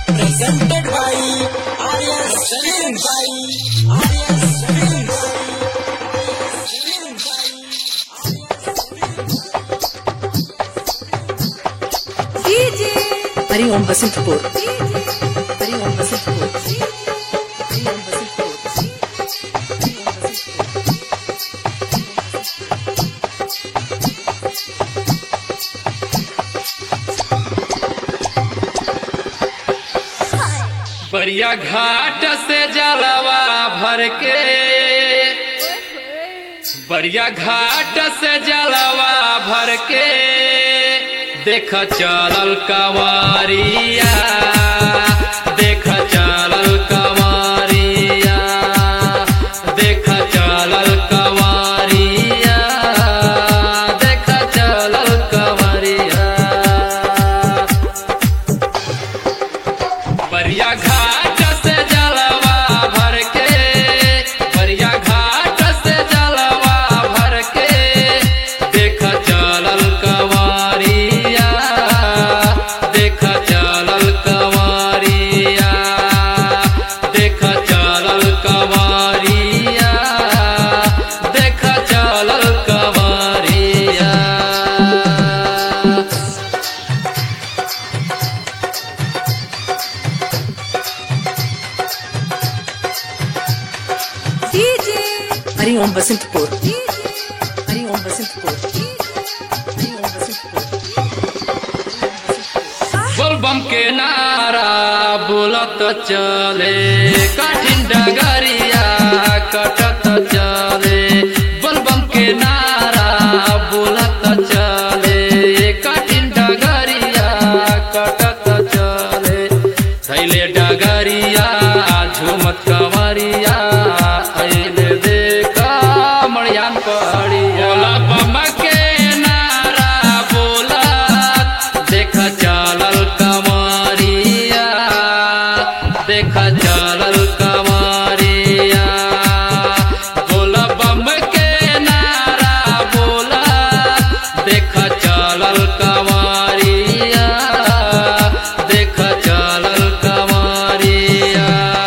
presented by Arya Salim by Arya Salim हरि ओम बसंतपुर हरि ओम बसंतपुर हरि ओम बसंतपुर बरिया घाट से जलवा भर के बरिया घाट से जलवा भर के देख चलल कंवरिया देख चलल कंवरिया देख चलल कंवरिया देख चलल कंवरिया बरिया घाट से जलवा भर के बरिया घाट से जलवा भर के देख चलल कंवरिया देख चलल कंवरिया देख चलल कंवरिया देख चलल कंवरिया हरि ओम बसंतपुर हरि ओम बसंतपुर हरि ओम बसंतपुर बोलबम के नारा बोलत चले कठिन डगरिया कटत चले बोलबम के नारा बोलत चले कठिन डगरिया कटत चले थैले डगरिया झुमत कंवरिया अइले देखा मड़ियान पहाड़िया बोला बम के नारा बोलत देख चलल कमरिया देख चलल कमरिया बोला बम के नारा बोला देख चलल कमरिया देख चलल कमरिया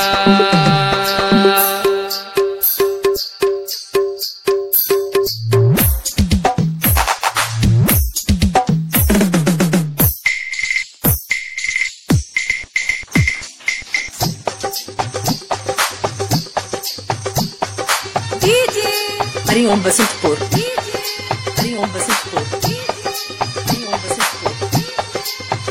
हरि ओम बसंतपुर हरि ओम बसंतपुर हरि ओम बसंतपुर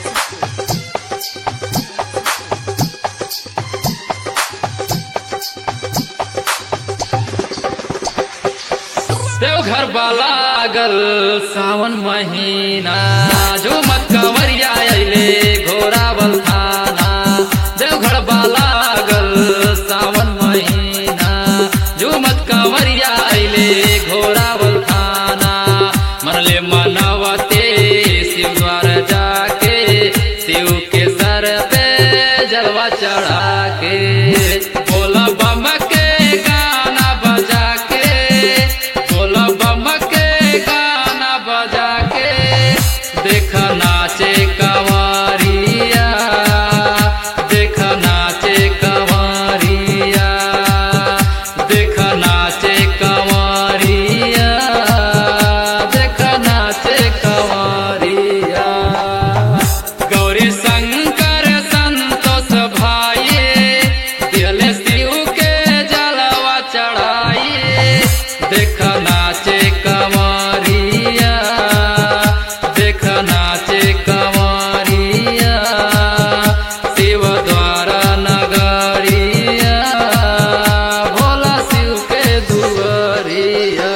देवघर लागल सावन महीना झुमत कंवरिया अइले घोरावल थाना देवघर लागल सावन महीना झुमत कंवरिया अइले घोरावल थाना मनले मनवते शिव द्वार जाके शिव के सर पे जलवा चढ़ा के बोला बम के गाना बजा के बोला बम के गाना बजा के देख नाचे कंवरिया देख नाचे कंवरिया देख नाचे कंवरिया देख नाचे कंवरिया गौरी शंकर संतोष भाई दिले शिव के जलवा चढ़ाई देख नाचे कंवरिया देख नाचे कंवरिया शिव द्वारा नगरिया भोला शिव के दुआरिया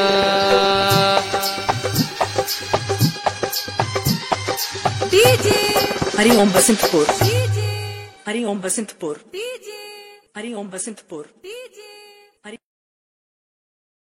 हरि ओम बसंतपुर हरि ओम बसंतपुर हरि ओम बसंतपुर